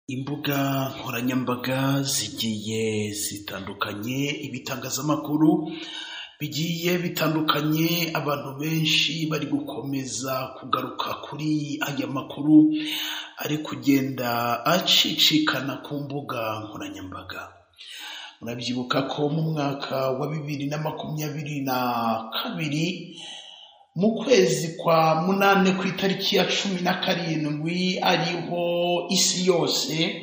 Imbuga nkoranyambaga zigiye zitandukanye, ibitangazamakuru bigiye bitandukanye, abantu benshi bari gukomeza kugaruka kuri aya makuru ari kugenda acicikana ku mbuga nkoranyambaga. Murabyibuka ko mu mwaka wa bibiri na makumyabiri na kabiri, mu kwezi kwa munani ku itariki ya cumi na karindwi, ariho isi yose,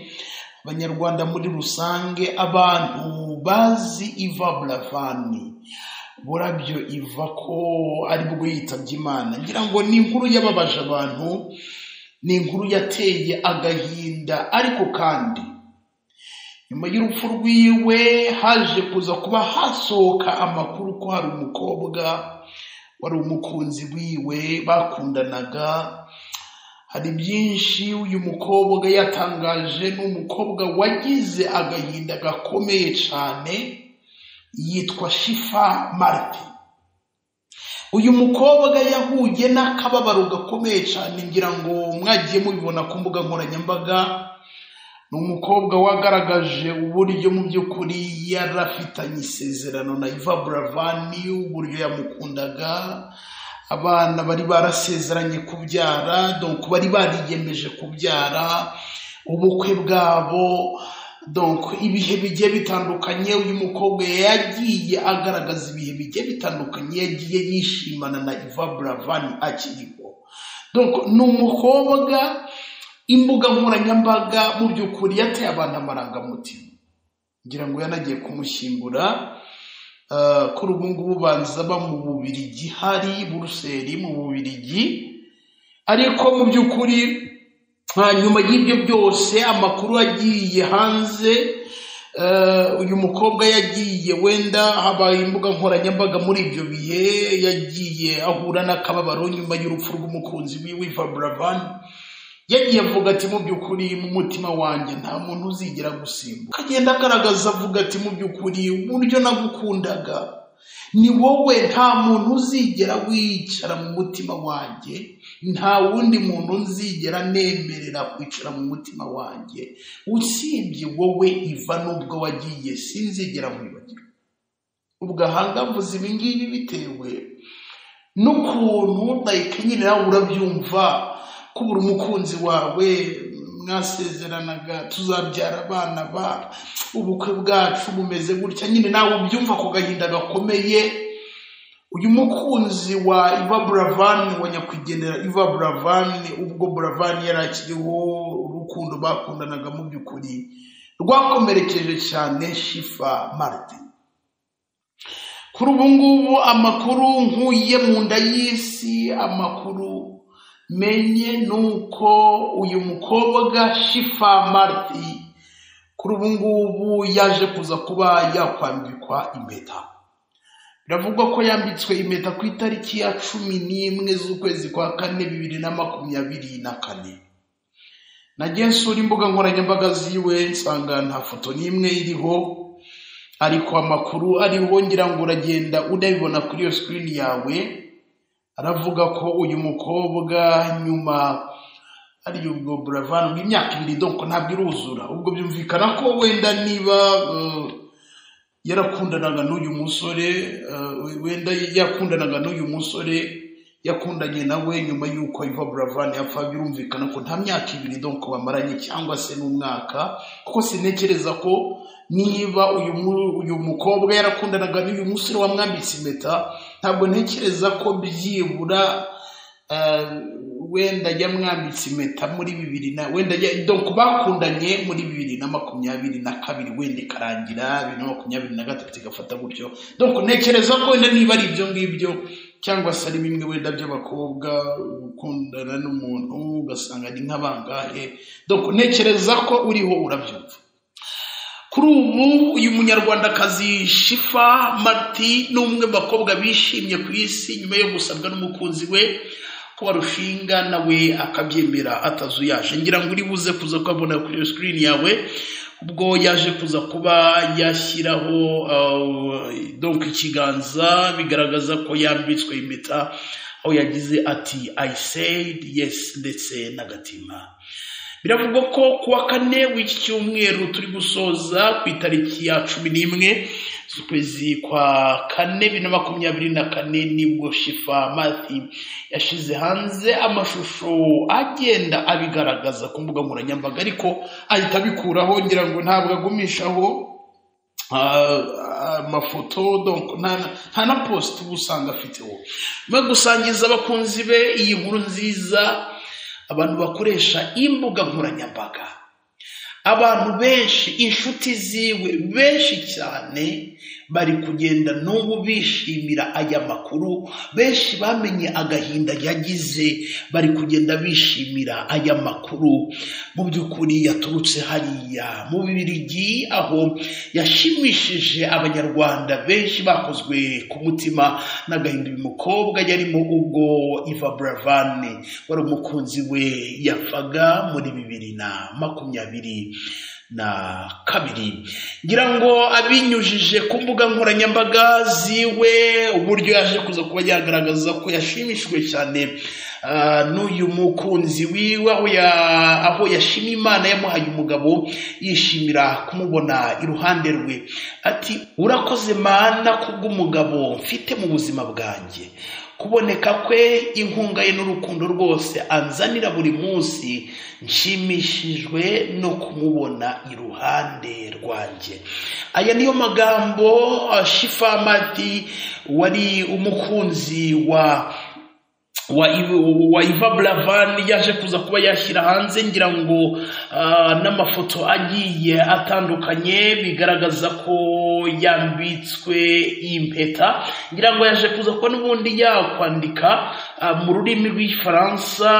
abanyarwanda muri rusange, abantu bazi Iva Buravan, burabyo iva ko aribwo yitabye Imana, ngira ngo ni inkuru yababaje abantu, ni inkuru yateye agahinda, ariko kandi nyuma y'urupfu rwiwe haje kuza kuba hasohoka amakuru ko hari umukobwa wari umukunzi wiwe bakundanaga, hari byinshi uyu mukobwa yatangaje, ni umukobwa wagize agahinda gakomeye cyane, yitwa Shifa Marite. Uyu mukobwa yahuye n'akababaro gakomeye cyane, ngira ngo mwagiye mubibona ku mbuga nkoranyambaga, ni umukobwa wagaragaje uburyo mu by'ukuri yari afitanye isezerano na Iva Buravan, uburyo yamukundaga, abana bari barasezeranye kubyara, donc bari bariyemeje kubyara, ubukwe bwabo, donc ibihe bigiye bitandukanye, uyu mukobwa yagiye agaragaza ibihe bigiye bitandukanye yagiye yishimana na Iva Buravan akiriho. Donc ni umukobwa imbuga nkoranyambaga mu by'ukuri yateye abantu amarangamutima, ngira ngo yanagiye kumushyingura, eh, kuri ubu ngubu banza ba mu Bubiligi, hari Buruseli mu Bubiligi, ariko mu by'ukuri nta nyuma y'ibyo byose amakuru agiye hanze, eh, uyu mukobwa yagiye wenda habaye imbuga nkoranyambaga muri ibyo bihe, yagiye ahura n'akababaro nyuma y'urupfu rw'umukunzi wiwe Iva Buravan, yagiye avuga ati mu by'ukuri mu mutima wanjye nta muntu uzigera gusimbuka, akagenda agaragaza avuga ati mu by'ukuri uburyo nagukundaga ni wowe nta muntu uzigera wicara mu mutima wanjye nta wundi muntu nzigera nemerera kwicara mu mutima wanjye usibye wowe iva n'ubwo wagiye sinzigera nkwibagirwa ubwo ahanga mvuze ibi ngibi bitewe n'ukuntu like nyine nawe urabyumva kubura umukunzi wawe mwasezeranaga tuzabyara abana ba ubukwe bwacu bumeze gutya nyine nawe ubyumva ku gahinda gakomeye uyu mukunzi wa Iva Buravan wa nyakwigendera Iva Buravan ubwo Buravan yari akiriho urukundo bakundanaga mu by'ukuri rwakomerekeje cyane Shifa Martin kuri ubu ngubu amakuru nkuye mu nda y'isi amakuru menye ni uko uyu mukobwa Shifa Marti kuri ubu ngubu yaje kuza kuba yakwambikwa impeta biravugwa ko yambitswe impeta ku itariki ya cumi n'imwe z'ukwezi kwa kane bibiri na makumyabiri na kane nagiye nsura imbuga nkoranyambaga ziwe nsanga nta foto n'imwe iriho ariko amakuru ariho ngira ngo uragenda unabibona kuri iyo sikirini yawe aravuga ko uyu mukobwa nyuma ari ubwo buravan bw'imyaka ibiri donko ntabwo iruzura ubwo byumvikana ko wenda niba eh, yarakundanaga n'uyu musore eh, wenda yakundanaga n'uyu musore yakundanye nawe nyuma y'uko Iva Buravan yapfa birumvikana ko nta myaka ibiri donko bamaranye cyangwa se n'umwaka kuko sintekereza ko niba uyu mu- uyu mukobwa yarakundanaga n'uyu musore wamwambitse impeta ntabwo ntekereza ko byibura eh, wenda yamwambitse impeta muri bibiri na wenda ya- donc bakundanye muri bibiri na makumyabiri na kabiri wenda ikarangira bibiri na makumyabiri na gatatu igafata gutyo donc ntekereza ko wenda niba ari ibyo ngibyo cyangwa se ari bimwe wenda by'abakobwa gukundana n'umuntu ugasanga ni nk'abangahe donc ntekereza ko uriho urabyumva kuri ubu uyu munyarwandakazi Shifa Marti ni umwe mu bakobwa bishimye ku isi nyuma yo gusabwa n'umukunzi we ko barushinga nawe akabyemera atazuyaje ngira ngo uri buze kuza kubabona kuri iyo sikirini yawe ubwo yaje kuza kuba yashyiraho uh, donc ikiganza bigaragaza ko yambitswe impeta aho yagize ati I said yes ndetse n'agatima biravugwa ko ku wa kane w'iki cyumweru turi gusoza ku itariki ya cumi n'imwe z'ukwezi kwa kane bibiri na makumyabiri na kane nibwo shifa mati yashyize hanze amashusho agenda abigaragaza ku mbuga nkoranyambaga ariko ahita abikuraho ngira ngo ntabwo agumishaho amafoto donc nta na post uba usanga afiteho no gusangiza abakunzi be iyi nkuru nziza abantu bakoresha imbuga nkoranyambaga abantu benshi inshuti ziwe benshi cyane bari kugenda n'ubu bishimira aya makuru benshi bamenye agahinda yagize bari kugenda bishimira aya makuru mu by'ukuri yaturutse hariya mu bibirigi aho yashimishije abanyarwanda benshi bakozwe ku mutima n'agahinda uyu mukobwa yarimo ubwo iva buravani wari umukunzi we yapfaga muri bibiri na makumyabiri na kabiri ngira ngo abinyujije ku mbuga nkoranyambaga ziwe uburyo yaje kuza kuba yagaragaza ko yashimishijwe cyane n'uyu mukunzi wiwe aho yashima imana yamuhaye umugabo yishimira kumubona iruhande rwe ati urakoze mana kubw'umugabo mfite mu buzima bwanjye kuboneka kwe inkunga ye n'urukundo rwose anzanira buri munsi nshimishijwe no kumubona iruhande rwanjye aya niyo magambo shifamati wari umukunzi wa wa iva buravani yaje kuza kuba yashyira hanze ngira ngo n'amafoto agiye atandukanye bigaragaza ko yambitswe impeta ngira ngo yaje kuza kuba n'ubundi yakwandika mu rurimi rw'igifaransa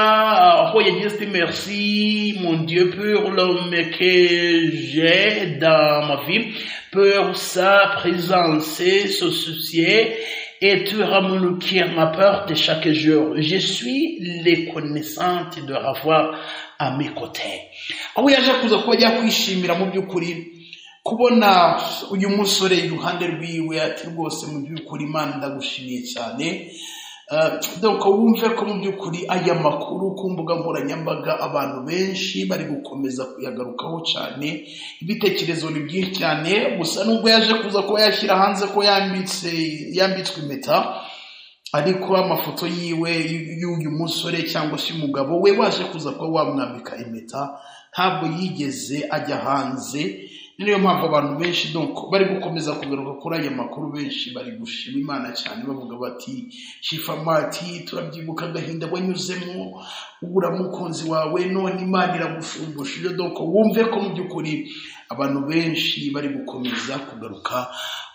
aho yagize merci mon dieu pour l'homme que j'ai dans ma vie pour sa présence se soucier et tu ramolukir ma peur de chaque jour. Je suis reconnaissante de avoir à mes côtés. aho yaje kuza kuba yakwishimira mu by'ukuri kubona uyu musore iruhande rwiwe ati rwose mu by'ukuri imana ndagushimiye cyane dore wumve ko mu by'ukuri aya makuru ku mbuga nkoranyambaga abantu benshi bari gukomeza kuyagarukaho cyane ibitekerezo ni byinshi cyane gusa nubwo yaje kuza kuba yashyira hanze ko yambitswe impeta ariko amafoto yiwe y'uyu musore cyangwa se umugabo we waje kuza kuba wamwambika impeta ntabwo yigeze ajya hanze niyo mpamvu abantu benshi bari gukomeza kugaruka kuri aya makuru benshi bari gushima imana cyane bavuga bati shifamati turabyibuka agahinda wanyuzemo ubura mukunzi wawe none imana iragushumbusha doko wumve ko mu by'ukuri abantu benshi bari gukomeza kugaruka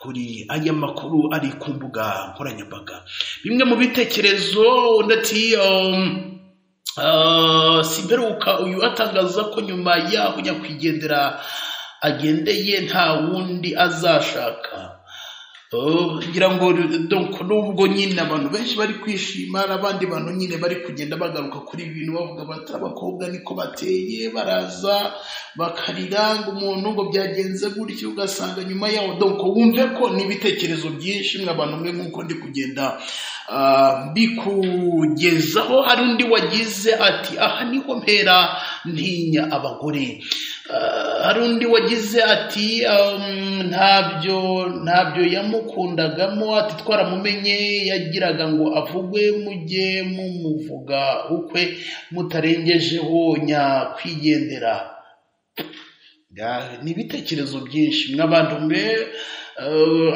kuri aya makuru ari ku mbuga nkoranyambaga bimwe mu bitekerezo ndetse si mperuka uyu atangaza ko nyuma yaho nyakwigendera agendeye nta wundi azashaka ngira ngo nubwo nyine abantu benshi bari kwishima n'abandi bantu nyine bari kugenda bagaruka kuri ibi bintu bavuga bati abakobwa niko bateye baraza bakarira ngo umuntu ngo byagenze gutyo ugasanga nyuma yaho donko wumve ko n'ibitekerezo byinshi abantu mwe nk'uko ndi kugenda bikugezaho hari undi wagize ati aha niho mpera ntinya abagore hari undi wagize ati ntabyo ntabyo yamukundagamo ati twaramumenye yagiraga ngo avugwe mujye mumuvuga ukwe mutarengejeho nyakwigendera ni ibitekerezo byinshi n'abantu mbe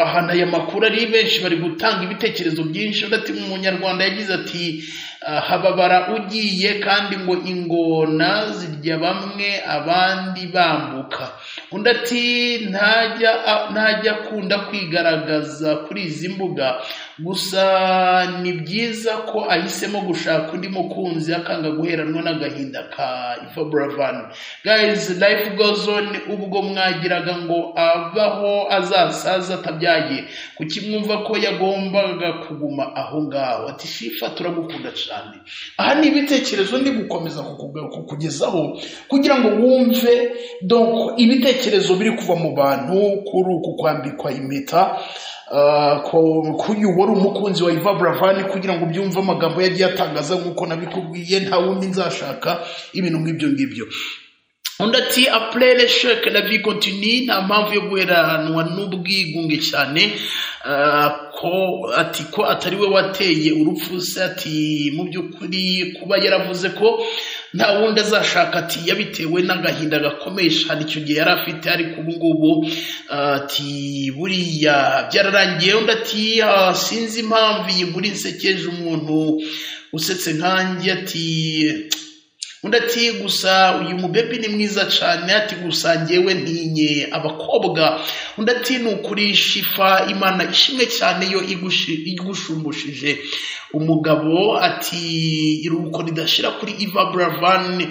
ahantu aya makuru ari benshi bari gutanga ibitekerezo byinshi uretse mu munyarwanda yagize ati hababara ugiye kandi ngo ingona zirya bamwe abandi bambuka undi ati ntajya akunda kwigaragaza kuri izi mbuga gusa ni byiza ko ahisemo gushaka undi mukunzi akanga guheranwa n'agahinda ka ifa buravani gayizi life goes on ubwo mwagiraga ngo abaho azasaza atabyaye kuki mwumva ko yagombaga kuguma aho ngaho ati shifa turagukunda cyane aha ni ibitekerezo ndi gukomeza kukugezaho kugira ngo wumve doko ibitekerezo biri kuva mu bantu kuri uku kwambikwa impeta kuyubo wari umukunzi wa Iva Buravani kugira ngo ubyumve amagambo yagiye atangaza nk'uko nabikubwiye nta wundi nzashaka ibintu nk'ibyo ngibyo undi ati apurere sheke na bikontini nta mpamvu yo guheranwa n'ubwigunge cyane ko ati ko atari we wateye urupfu se ati mu by'ukuri kuba yaravuze ko nta wundi azashaka ati yabitewe n'agahinda gakomeye cyane icyo gihe yari afite ariko ubu ngubu ati buriya byararangiye undi ati sinzi impamvu iyi nkuru nsekeje umuntu usetse nkanjye ati undi ati gusa uyu mubebi ni mwiza cyane ati gusa ngewe ntinye abakobwa undi ati ni ukuri shifa imana ishimwe cyane yo igushumbishije umugabo ati iruhuko ridashira kuri iva buravani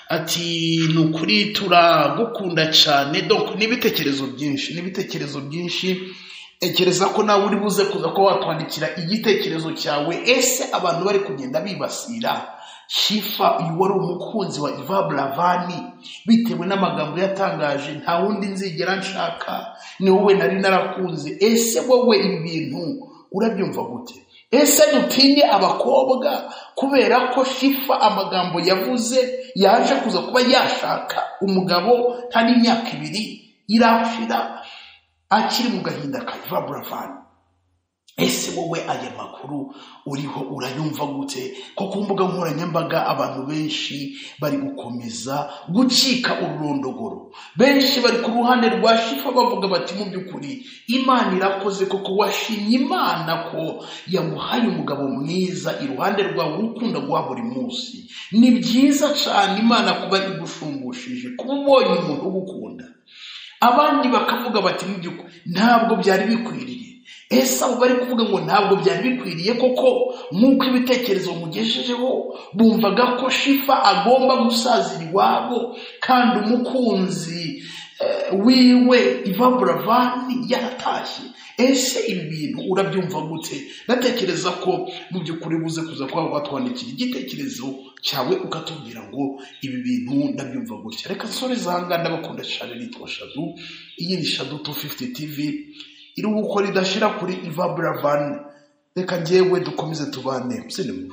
ati ni ukuri turagukunda cyane ni ibitekerezo byinshi ni ibitekerezo byinshi tekereza ko nawe uri buze kuza ko watwandikira igitekerezo cyawe ese abantu bari kugenda bibasira shifa uyu wari umukunzi wa iva buravani bitewe n'amagambo yatangaje nta wundi nzigera nshaka ni wowe nari narakunze ese wowe ibi bintu urabyumva gute ese dutinye abakobwa kubera ko shifa amagambo yavuze yaje kuza kuba yashaka umugabo nta n'imyaka ibiri irashira akiri mu gahinda ka iva buravani ese wowe aya makuru uriho urayumva gute ko ku mbuga nkoranyambaga abantu benshi bari gukomeza gucika ururondogoro benshi bari ku ruhande rwa shifa bavuga bati mu by'ukuri imana irakoze koko washimye imana ko yamuhaye umugabo mwiza iruhande rwawe ukunda guha buri munsi ni byiza cyane imana kuba igushumbishije kuba ubonye umuntu ugukunda abandi bakavuga bati mu by'ukuri ntabwo byari bikwiriye ese abo bari kuvuga ngo ntabwo byari bikwiriye koko nk'uko ibitekerezo mugejejeho bumvaga ko shifa agomba gusazira iwabo kandi umukunzi wiwe iva buravani yaratashye ese ibi bintu urabyumva gute ndatekereza ko mu by'ukuri buze kuza kuba watwandikira igitekerezo cyawe ukatubwira ngo ibi bintu ndabyumva gutya reka sore zahangana bakunda cyane nitwa shadu iyi ni shadu tu fifuti tivi iruhuko ridashira kuri iva buravani reka ngewe dukomeze tubane musenemu